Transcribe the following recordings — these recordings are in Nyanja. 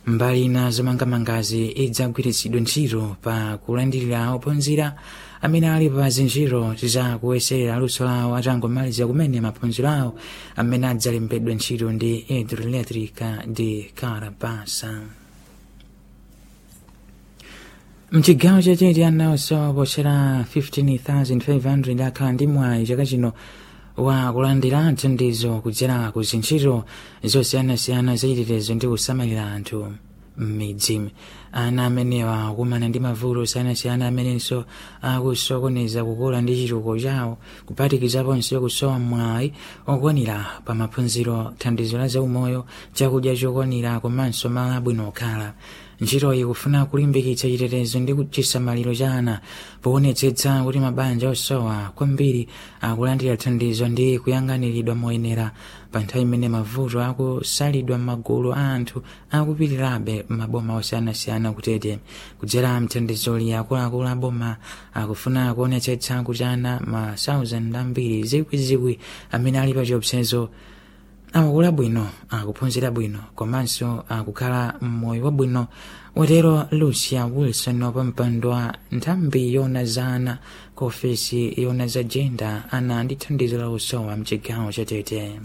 mbali ina zomangamangazi idzagwiritsidwe ntchito pa kulandirira ophunzira amene ali pa zinjiro za kuyeserera luso lawo atangomaliza kumene maphunziro awo amene adzalembedwe ntchito ndi hidroelectrica de carabasa mchigawo chachiti anawso pochera 15500 akhala ndi mwayi chaka chino wa kulandira thandizo kudzera ku zintchito zosiyanasiyana zachitetezo ndi kusamalira anthu m'midzi ana amenewa akumana ndi mavuto osiyanasiyana amenenso akusokoneza kukula ndi chitukuko chawo kuphatikizaponso kusowa mwayi okwanira pa maphunziro thandizo la zaumoyo chakudya chokwanira komanso malo abwino okhala ntchitoyi kufuna kulimbikitsa chitetezo ndi chisamaliro cha ana poonetsetsa kuti mabanja osowa kwambiri akulandira thandizo ndi kuyang'aniridwa moyenera pa nthawi imene mavuto akusalidwa m'magulu a anthu akupitirirabe m'maboma osiyanasiyana kutete kudzera mthandizoli akuluakulu aboma akufuna kuonetsetsa kuti ana ma 1000 ambiri zikwizikwi amene ali pa chiopsezo akukula bwino akuphunzira bwino komanso akukhala mmoyo wabwino watero lucia wilson wa pampando wa nthambi yona za ana ku ofesi yona za jenda ana ndi thandizo la usowa mchigawo chatete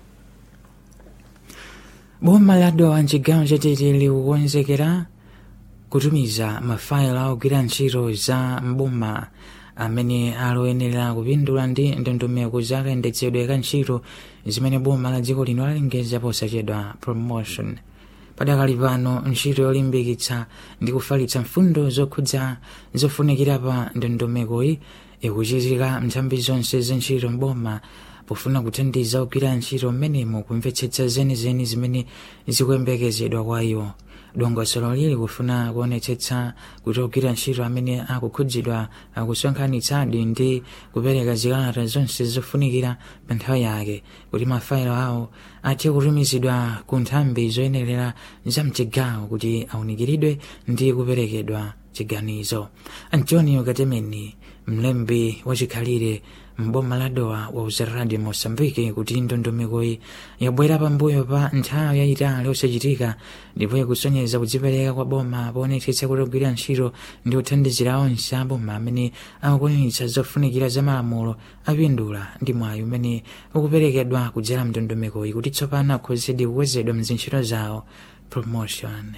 boma la dowa mchigawo chatete likukonzekera kutumiza mafayilo ogwira ntchito za mboma amene aloyenera kupindula ndi ndondomeko za kayendetsedwe ka ntchito zimene boma la dziko lino lalengeza posachedwa promotion padakali pano ntchito yolimbikitsa ndi kufalitsa mfundo zokhudza zofunikira pa ndondomekoyi ikuchitika nthambi zonse za ntchito mboma pofuna kuthandiza ogwira ntchito mmenemo kumvetsetsa zenizeni zimene zikuyembekezedwa kwa iwo dongosolo lili kufuna kuonetsetsa kuti ogwira ntchito amene akukhudzidwa akusonkhanitsadi ndi kupereka zikalata zonse zofunikira pa nthawi yake kuti mafayilo awo athe kutumizidwa ku nthambi zoyenerera za mchigawo kuti awunikiridwe ndi kuperekedwa chiganizo antonio katemeni mlembi wachikhalire mboma la dowa wauza radio mosambike kuti ndondomekoyi yabwera pambuyo pa nthawi yayitali osachitika ndipo ikusonyeza kudzipereka kwa boma poonetsetsa kuti ogwira ntchito ndi kuthandizira onse aboma amene akukwaniritsa zofunikira za malamulo apindula ndi mwayi umene ukuperekedwa kudzera mndondomekoyi kuti tsopano akhozedi kukwezedwa mzintchito zawo promotion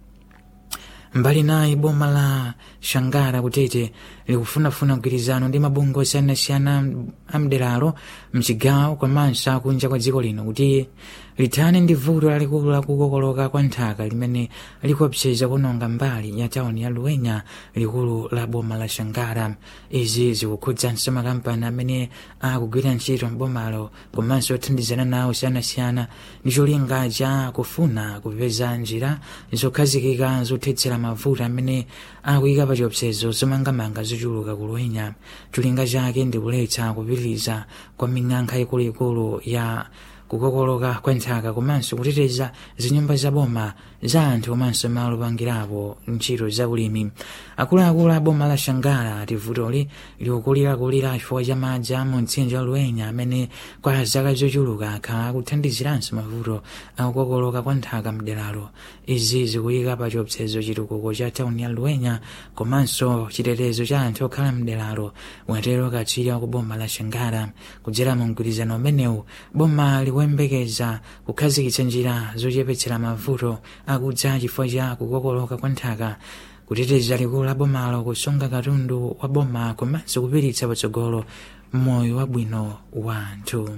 mbali naye boma la shangara kutete likufunafuna mgwirizano ndi mabungwe osiyanasiyana amderalo mchigawo komanso akunja kwa dziko lino kuti lithane ndi vuto lalikulu lakukokoloka kwa nthaka limene likuopseza kunonga mbali ya tauni ya luwenya likulu la boma la shangara izi zikukhudzanso makampani amene akugwira ntchito mbomalo komanso othandizana nawo osiyanasiyana ndi cholinga cha kufuna kupeza njira zokhazikika zothetsera mavuto amene akuyika pa chiopsezo zomangamanga zochuluka kuluwenya cholinga chake ndi kuletsa kupitiriza kwa ming'alu ikuluikulu ya kukokoloka kwa nthaka komanso kuteteza zinyumba za boma za anthu komanso malo opangirapo ntchito za ulimi akuluakulu a boma la shangara ati vutoli likukulirakulira chifukwa cha madzi a mu mtsinje wa luwenya amene kwa zaka zochuluka akhala akuthandiziranso mavuto akukokoloka kwa nthaka mderalo izi zikuyika pa chiopsezo chitukuko cha tauni ya luwenya komanso chitetezo cha anthu okhala mderalo watero katswiri wa ku boma la shangara kudzera mu mgwirizano umenewu boma likuyembekeza kukhazikitsa njira zochepetsera mavuto akudza chifukwa cha kukokoloka kwa nthaka kuteteza likulu la bomalo kusunga katundu wa boma komanso kupititsa patsogolo moyo wabwino wa anthu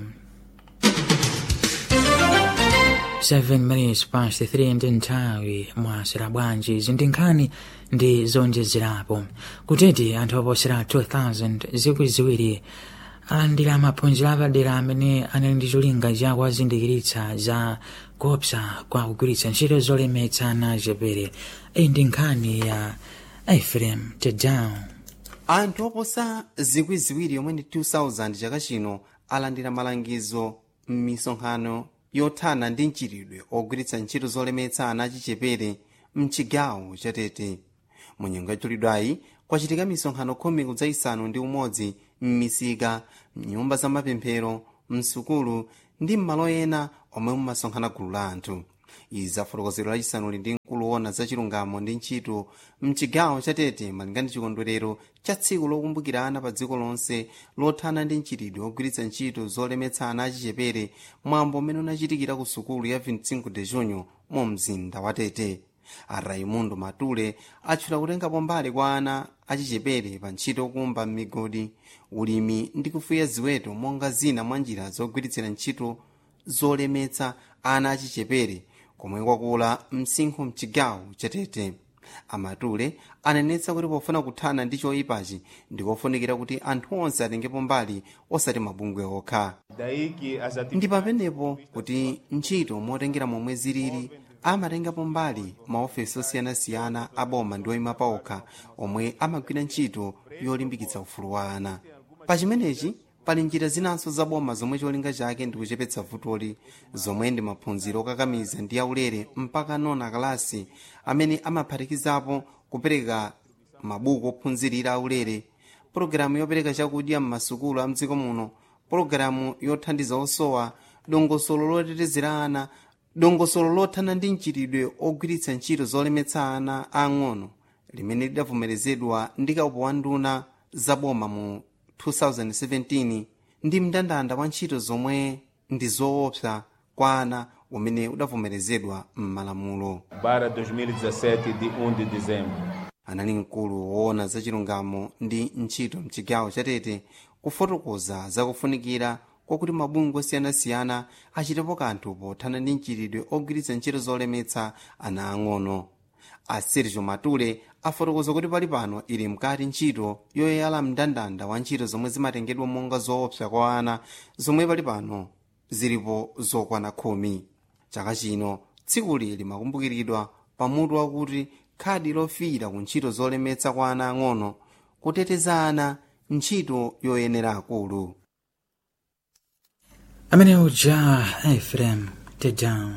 7 minutes past 3 ndi nthawi mwasera bwanji izi ndi nkhani ndi zonjezerapo kuteti anthu oposera 2000 zikwi ziwiri alandira maphunziro apadera amene anali ndi cholinga cha kuwazindikiritsa za kuopsa kwa kugwiritsa ntchito zolemetsa ana achepere iyi ndi nkhani ya efrem tedown anthu oposa zikwi ziwiri yomwe ndi 2000 chaka chino alandira malangizo m'misonkhano yothana ndi mchitidwe ogwiritsa ntchito zolemetsa ana achichepere mchigawo chatete mu nyengo yachulidwayi kwachitika misonkhano khumi kudzayisanu ndi umodzi m'misika mnyumba za mapemphero msukulu ndi m'malo ena omwe mumasonkhana gulu la anthu izi zafotokozero lachisanu ndi kuluona za chilungamo ndi ntchito mchigawo chatete malinga ndi chikondwerero cha tsiku lokumbukira ana pa dziko lonse lothana ndi mchitidwe ogwiritsa ntchito zolemetsa ana achichepere mwambo umene unachitikira ku sukulu ya 25 de junho mu mzinda wa tete a raimundo matule atchula kutengapo mbali kwa ana achichepere pa ntchito yokumba m'migodi ulimi ndi kufuya ziweto monga zina mwa njira zogwiritsira ntchito zolemetsa ana achichepere komwe kwakula msinkhu mchigawo chatete amatule anenetsa kuti pofuna kuthana ndi choyipachi ndikofunikira kuti anthu onse atengepo mbali osati mabungwe okha ndi pamenepo kuti ntchito motengera momwe zilili amatengapo mbali maofesi osiyanasiyana a boma ndi oyima paokha omwe amagwira ntchito yolimbikitsa ufulu wa ana pa chimenechi pali njira zinanso za boma zomwe cholinga chake ndi kuchepetsa vutoli zomwe ndi maphunziro okakamiza ndi aulere mpaka nona kalasi amene amaphatikizapo kupereka mabuku ophunzirira aulere pologalamu yopereka chakudya m'masukulu a mdziko muno pologalamu yothandiza osowa dongosolo lotetezera ana dongosolo lothana ndi mchitidwe ogwiritsa ntchito zolemetsa ana ang'ono limene lidavomerezedwa ndi kaupo wa nduna za boma mu 2017 ndi mndandanda wa ntchito zomwe ndi zoopsa kwa ana umene udavomerezedwa m'malamulo para 2017 de 1 de dezembro. anali mkulu woona za chilungamo ndi ntchito mchigawo chatete kufotokoza zakufunikira kwakuti mabungwe osiyanasiyana achitepo kanthu pothana ndi mchitidwe ogwiritsa ntchito zolemetsa ana ang'ono a sergio matule afotokoza kuti pali pano ili mkati ntchito yoyala mndandanda wa ntchito zomwe zimatengedwa monga zoopsa kwa ana zomwe pali pano zilipo zokwana khumi chaka chino tsikuli limakumbukiridwa pamutu wakuti khadi lofiira ku ntchito zolemetsa kwa ana ang'ono kuteteza ana ntchito yoyenera akulu amene uja efrem tedown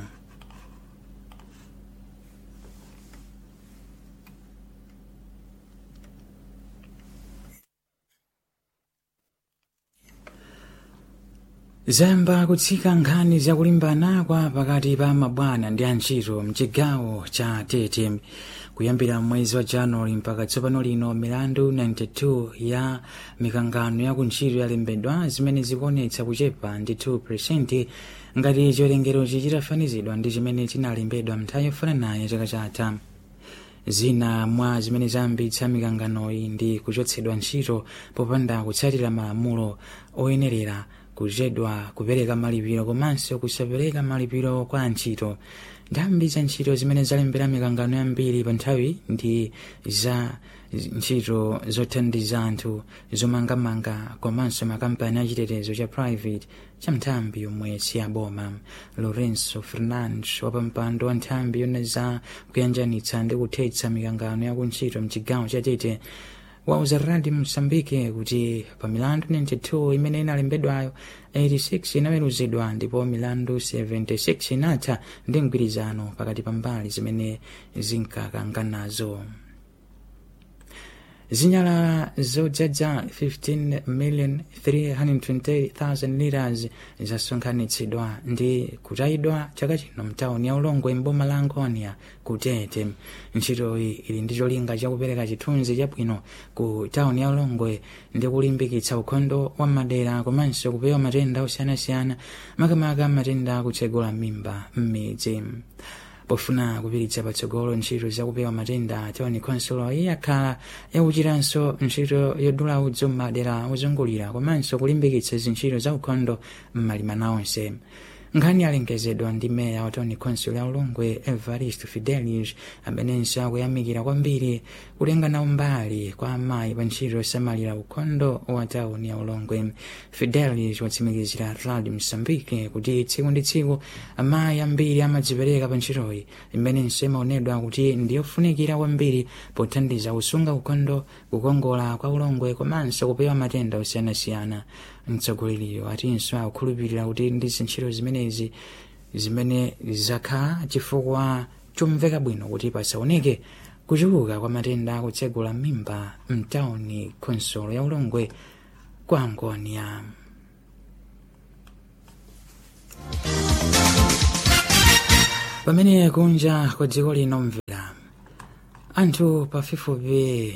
zayamba kutsika nkhani zakulimbana kwa pakati pa mabwana ndi antchito mchigawo cha tete kuyambira mwezi wa januwali mpaka tsopano lino milandu 92 ya mikangano ya kuntchito yalembedwa zimene zikuonetsa kuchepa ndi 2 ngati chiwerengerochi chitafanizidwa ndi chimene chinalembedwa mnthawi yofananayo chaka chatha zina mwa zimene zayambitsa mikanganoyi ndi kuchotsedwa ntchito popanda kutsatira malamulo oyenerera kuchedwa kupereka malipiro komanso kusapereka malipiro kwa antchito nthambi za ntchito zimene zalembera mikangano yambiri pa nthawi ndi za ntchito zothandiza anthu zomangamanga komanso makampani achitetezo cha private cha nthambi yomwe siyaboma lorenzo fernandes wapampando wa nthambi yona za kuyanjanitsa ndi kuthetsa mikangano ya kuntchito mchigawo cha tete wauza radio msambike kuti pa milandu 92 imene inalembedwayo 86 inaweruzidwa ndipo milandu 76 inatha ndi mgwirizano pakati pa mbali zimene zinkakanganazo zinyala zodzadza 15,320,000 liras zasonkhanitsidwa ndi kutayidwa chaka chino mtawuni ya ulongwe mboma la angonia kutete ntchitoyi ili ndi cholinga chakupereka chithunzi chabwino ku tawuni ya ulongwe ndi kulimbikitsa ukhondo wa madera komanso kupewa matenda osiyanasiyana makamaka matenda akutsegula mimba m'midzi pofuna kupiritsa patsogolo ntchito zakupewa matenda tawuni konsolo iyakhala yakuchitanso ntchito yodula udzu m'madera ozungulira komanso kulimbikitsa zintchito za ukhondo m'malimana onse nkhani yalengezedwa ndi meya wa tawuni konsolo ya ulongwe evarist fidelis amenenso akuyamikira kwambiri kutengana umbali kwa amayi pa ntchito yosamalira ukhondo wa tawuni ya ulongwe fidelis watsimikizira radio msambike kuti tsiku ndi tsiku amayi ambiri amadzipereka pa ntchitoyi imenenso imaonedwa kuti ndiyofunikira kwambiri pothandiza kusunga ukhondo kukongola kwa ulongwe komanso kupewa matenda osiyanasiyana mtsogoleriyo atinso akukhulupirira kuti ndi zintchito zimenezi zimene zakhala chifukwa chomveka bwino kuti pasaoneke kuchuluka kwa matenda akutsegula mimba mtawuni konsolo ya ulongwe kwa angonia pamene kunja kwa dziko lino anthu pafupifupi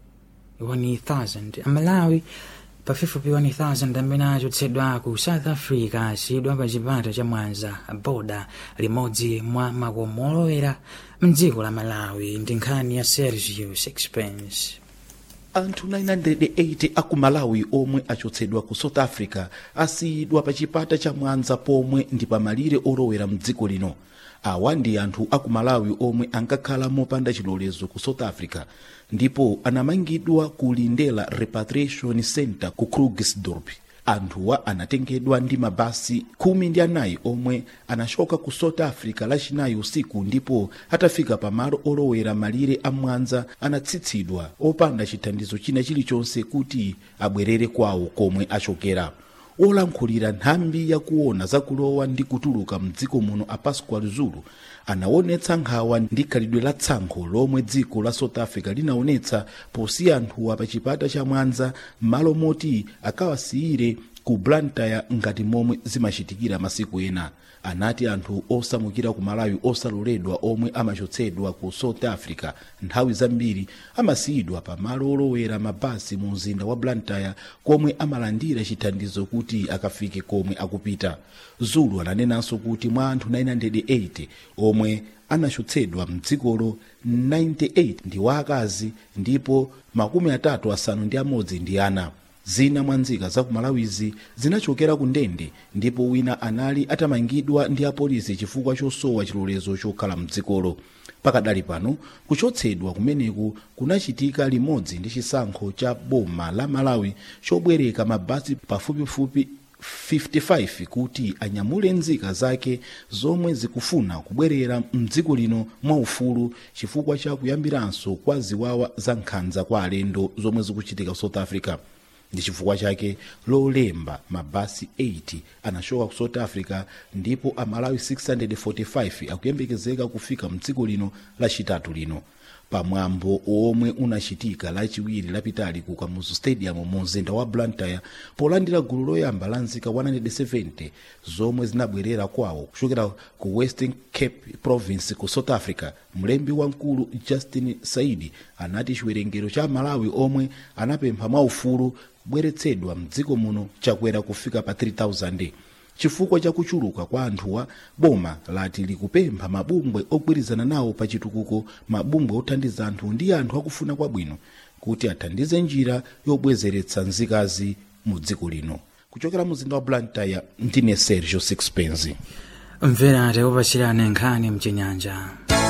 1000 amalawi pafupifupi 1000 amene achotsedwa ku south africa asiyidwa pa chipata cha mwanza boda limodzi mwa makomo olowera mdziko la malawi ndi nkhani ya sergio sixpence anthu 980 aku malawi omwe achotsedwa ku south africa asiyidwa pa chipata cha mwanza pomwe ndi pamalire olowera mdziko lino awa ndi anthu aku malawi omwe ankakhala mopanda chilolezo ku south africa ndipo anamangidwa ku lindela repatriation center ku krugersdorp anthuwa anatengedwa ndi mabasi khumi ndi anayi omwe anachoka ku south africa lachinayi usiku ndipo atafika pamalo olowera malire a mwanza anatsitsidwa opanda chithandizo china chilichonse kuti abwerere kwawo komwe achokera olankhulira nthambi yakuona zakulowa ndi kutuluka mdziko muno a pascual zulu anaonetsa nkhawa ndi khalidwe la tsankho lomwe dziko la south africa linaonetsa posiya anthuwa pa chipata cha mwanza m'malo moti akawasiyire ku blantyre ngati momwe zimachitikira masiku ena anati anthu osamukira ku malawi osaloledwa omwe amachotsedwa ku south africa nthawi zambiri amasiyidwa pa malo olowera mabasi mu mzinda wa blantyre komwe amalandira chithandizo kuti akafike komwe akupita zulu ananenanso kuti mwa anthu 980 omwe anachotsedwa mdzikolo 98 ndi waakazi ndipo makumi atatu asanu ndi amodzi ndi ana zina mwa nzika za kumalawizi zinachokera ku ndende ndipo wina anali atamangidwa ndi apolisi chifukwa chosowa chilolezo chokhala mdzikolo pakadali pano kuchotsedwa kumeneku kunachitika limodzi ndi chisankho cha boma la malawi chobwereka mabasi pafupifupi 55 kuti anyamule nzika zake zomwe zikufuna kubwerera mdziko lino mwaufulu chifukwa cha kuyambiranso kwa ziwawa za nkhanza kwa alendo zomwe zikuchitika ku south africa ndi chifukwa chake lolemba mabasi 80 anachoka ku south africa ndipo amalawi 645 akuyembekezeka kufika mdziko lino lachitatu lino pamwambo omwe unachitika lachiwiri lapitali ku kamuzu stadium mu mzinda wa blantyre polandira gulu loyamba la nzika 170 zomwe zinabwerera kwawo kuchokera ku western cape province ku south africa mlembi wamkulu justin saidi anati chiwerengero cha malawi omwe anapempha mwaufulu kubweretsedwa mdziko muno chakwera kufika pa 3000 chifukwa cha kuchuluka kwa anthuwa boma lati likupempha mabungwe ogwirizana nawo pa chitukuko mabungwe othandiza anthu ndi anthu akufuna kwabwino kuti athandize njira yobwezeretsa nzikazi mu dziko lino kuchokera muzinda wa blantyre ndine sergio sixpence mvera tikupachirani nkhani mchinyanja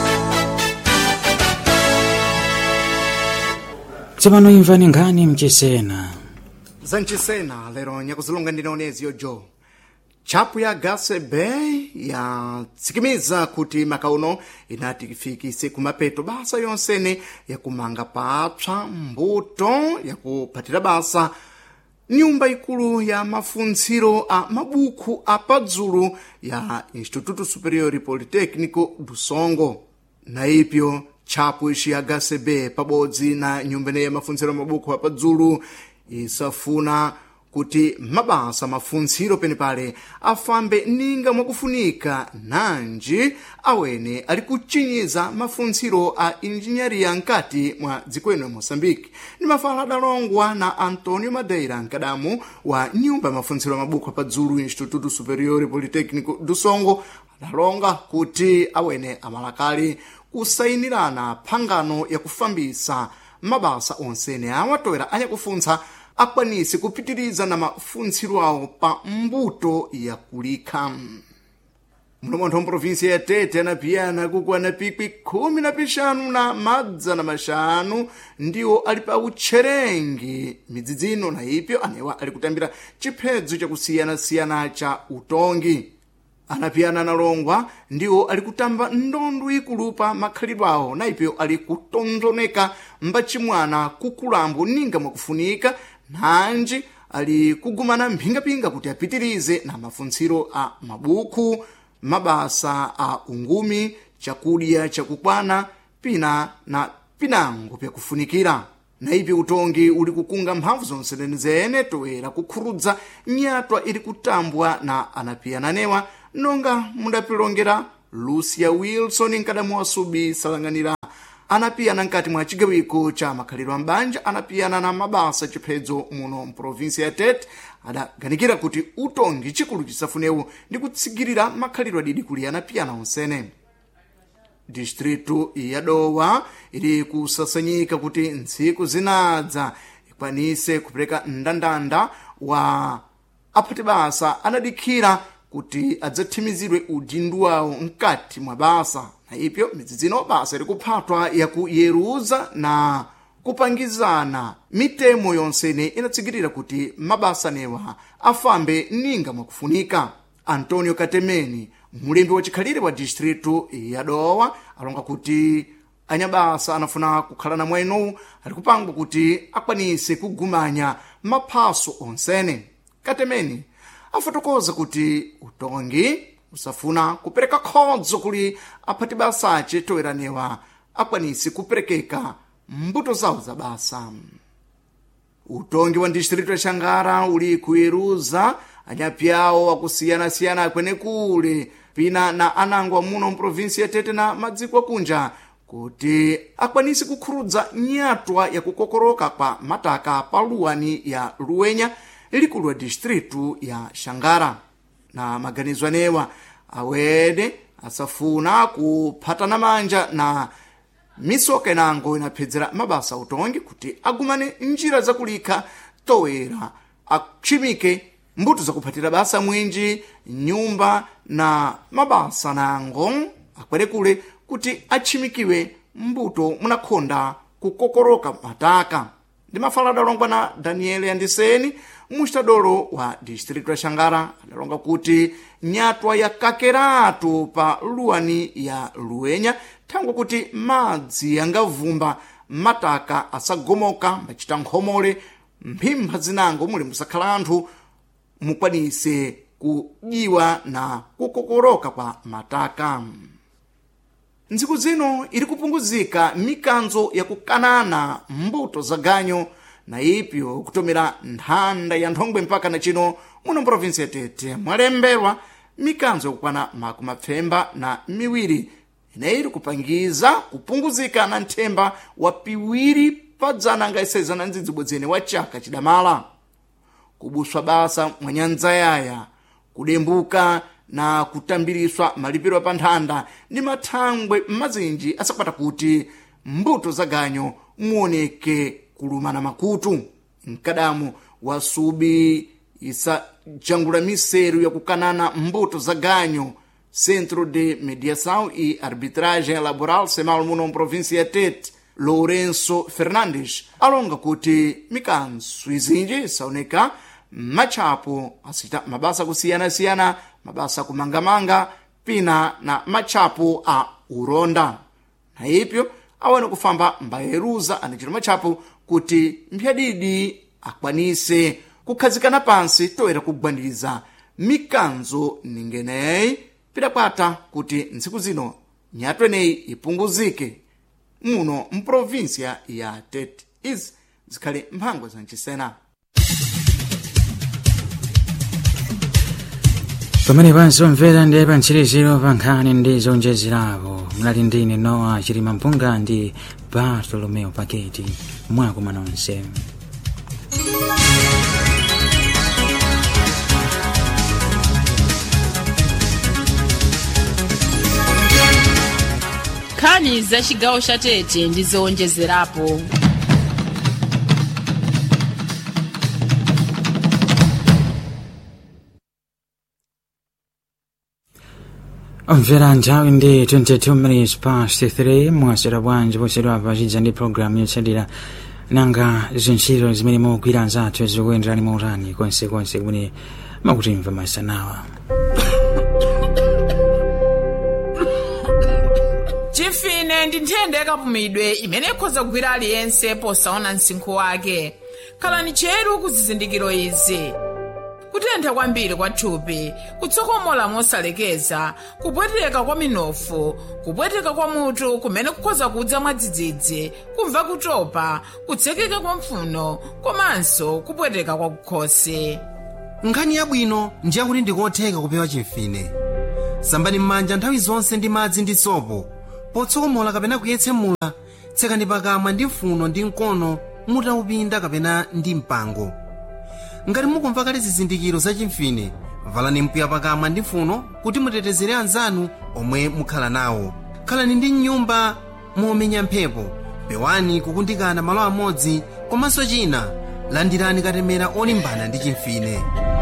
tsopano imvani nkhani mchisena zanchisena lero nyakuzilunga ndinaonezi yojo tchapu ya gase bay yatsikimiza kuti makauno inatifikise kumapeto basa yonsene yakumanga papswa mbuto yakuphatira basa nyumba ikulu ya mafuntsiro a mabuku apadzulu ya instituto superior politecnico do songo na ipyo tchapu ixi ya gase bay pabodzi na nyumba ineyi ya mafuntsiro a mabuku apadzulu isafuna kuti mabasa mafuntsiro penepale afambe ninga mwakufunika nanji awene ali kuchinyiza mafuntsiro a injiniyaria nkati mwa dziko ino ya moçambique ndi mafala adalongwa na antonio madeira mkadamu wa nyumba ya mafuntsiro a mabuku apadzulu instituto superior politecnico do songo adalonga kuti awene amalakali kusayinirana phangano yakufambisa mabasa onsene awatowera anyakufuntsa akwanise kupitiriza na mafuntsiro awo pa mbuto yakulikha mulomontho mprovinsia ya tete anapiyana kukwana pikwi khumi na pixanu na madzana maxanu ndiwo ali pa utcherengi midzidzino na ipyo anewa ali kutambira chiphedzo chakusiyana-siyana cha utongi anapiyana analongwa ndiwo ali kutamba ndondo ikulu pa makhalidwe awo na ipyo ali kutonzoneka mbachimwana kukulambo ninga mwakufunika nanji ali kugumana mphingapinga kuti apitirize na mafuntsiro a mabuku mabasa a ungumi chakudya chakukwana pina na pinango pyakufunikira na ipi utongi uli kukunga mphamvu zonse zenezene toera kukhurudza nyatwa ili kutambwa na anapiyananewa nonga mudapilongera lucia wilson nkadamu wasubi salang'anira anapiyana mkati mwa chigawiko cha makhalidwe a mbanja anapiyana na mabasa chiphedzo muno mprovinsi ya tete adaganikira kuti utongi chikulu chisafunewu ndi kutsigirira makhalidwe adidi kuli anapiyana onsene distritu ya dowa ili kusasanyika kuti ntsiku zinadza ikwanise kupereka mndandanda wa aphati basa anadikhira kuti adzathimizidwe udindo wawo mkati mwa basa na ipyo midzi zino basa likuphatwa yakuyeruza na kupangizana mitemo yonsene inatsigirira kuti mabasa newa afambe ninga mwakufunika antonio katemeni mulembi wachikhalire wa distritu ya dowa alonga kuti anyabasa anafuna kukhala na mwenowu ali kupangwa kuti akwanise kugumanya maphaso onsene katemeni afotokoza kuti utongi usafuna kupereka khodzo kuli aphati basace toyeranewa akwanise kuperekeka mbuto zawo za basa utongi wa distritu ya xangara uli kuyeruza anyapyawo akusiyana-siyana akwenekule pina na anangwa muno mprovinsi ya tete na madziko akunja kuti akwanise kukhurudza nyatwa yakukokoroka kwa mataka pa luwani ya luwenya likulu wa distritu ya xangara na maganizo anewa awene asafuna kuphatana manja na misoka inango inaphedzera mabasa utongi kuti agumane njira zakulikha towera achimike mbuto zakuphatira basa mwinji nyumba na mabasa nango akwerekule kuti achimikiwe mbuto munakhonda kukokoroka mataka ndi mafalado alongwa na daniel yandiseni muxitadolo wa distritu ya xangara adalonga kuti nyatwa yakakeratu pa luwani ya luwenya thangwe kuti madzi yangavumba mataka asagomoka machita nkhomole mphimpha zinango muli musakhala anthu mukwanise kujiwa na kukokoroka kwa mataka ntsiku zino ili kupunguzika mikanzo yakukanana mbuto za ganyo na ipyo kutomera nthanda ya nthongwe mpaka na chino muno mprovinsi ya tete mwalemberwa mikanzo yakukwana makumi apfemba na miwiri ineyi ili kupangiza kupunguzika na nthemba wa piwiri pa dzana angaiseza na ndzidzibwedzene wa chaka chidamala kubuswa basa mwa nyanza yaya kudembuka na kutambiriswa malipiro pa nthanda ndi mathangwe m'mazinji asakwata kuti mbuto za ganyo muoneke kulumana makutu mkadamu wa subi isajangula miseru yakukanana mbuto za ganyo centro de mediação e arbitragem laboral semal muno mprovinsia ya tete lourenço fernandes alonga kuti mikanso izinji isaoneka matchapo asita mabasa kusiyana-siyana mabasa kumangamanga pina na matchapo a uronda na ipyo awane kufamba mbayeruza anachita matchapo kuti mphyadidi akwanise kukhazikana pansi toera kugwaniriza mikanzo ningeneyi pidakwata kuti ntsiku zino nyatwa ineyi ipunguzike muno mprovinsia ya tete izi zikhale mphangwa zancisena pamene pansomvera ndi pantchiriziro pa nkhani ndi zonjezerapo mlali ndine nowa chilima mpunga ndi bartolomeo paketi mwakuma nonse nkhani za chigawo cha tete ndi zowonjezerapo omvera nthawi ndi 22 minutes past 3 mwasera bwanji posedwa pachidza ndi programu yotsatira nanga zintchito zimene mugwira anzathu zikuyenderani mautani konsekonse kumene makutimva masanawa chimfine ndi nthenda yakapumidwe imene ikhoza kugwira aliyense posaona msinkhu wake khalani cheru ku zizindikiro izi kutentha kwambiri kwa thupi kutsokomola mosalekeza kupweteka kwa minofu kupweteka kwa mutu kumene kukhoza kudza mwadzidzidzi kumva kutopa kutsekeka kwa mpfuno komanso kupweteka kwa kukhosi nkhani yabwino ndi yakuti ndikotheka kupewa chimfine sambani m'manja nthawi zonse ndi madzi ndi sopo potsokomola kapena kuyetsemula tsekani pakamwa ndi mfuno ndi mkono mutaupinda kapena ndi mpango ngati mukumva kale zizindikiro za chimfine valani mpiya pakamwa ndi mfuno kuti mutetezere anzanu omwe mukhala nawo khalani ndi nyumba momenya mphepo pewani kukundikana malo amodzi komanso china landirani katemera olimbana ndi chimfine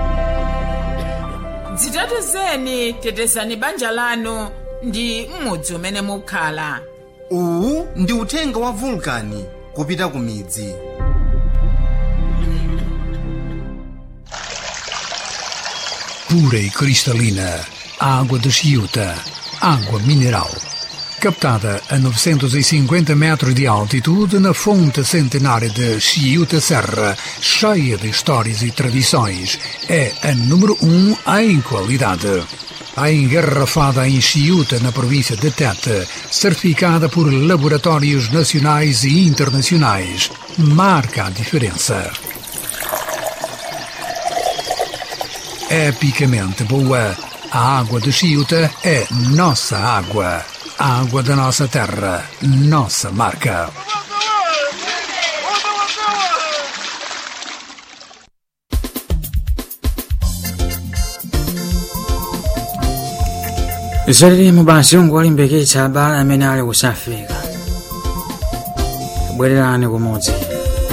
dzitetezeni tetezani banja lanu ndi m'mudzi umene mukhala uwu ndi uthenga wa vulkani kupita ku midzi pura e cristalina, água de Chiuta, água mineral. Captada a 950 metros de altitude na fonte centenária de Chiuta Serra, cheia de histórias e tradições, é a número um em qualidade. A engarrafada em Chiuta, na província de Tete, certificada por laboratórios nacionais e internacionais, marca a diferença. epicamente boa. A água de Chiuta é nossa água. A água da nossa terra, nossa marca. zalilimo basi ungu walimbikitsa abale amene ali kusafika bwererani kumudzi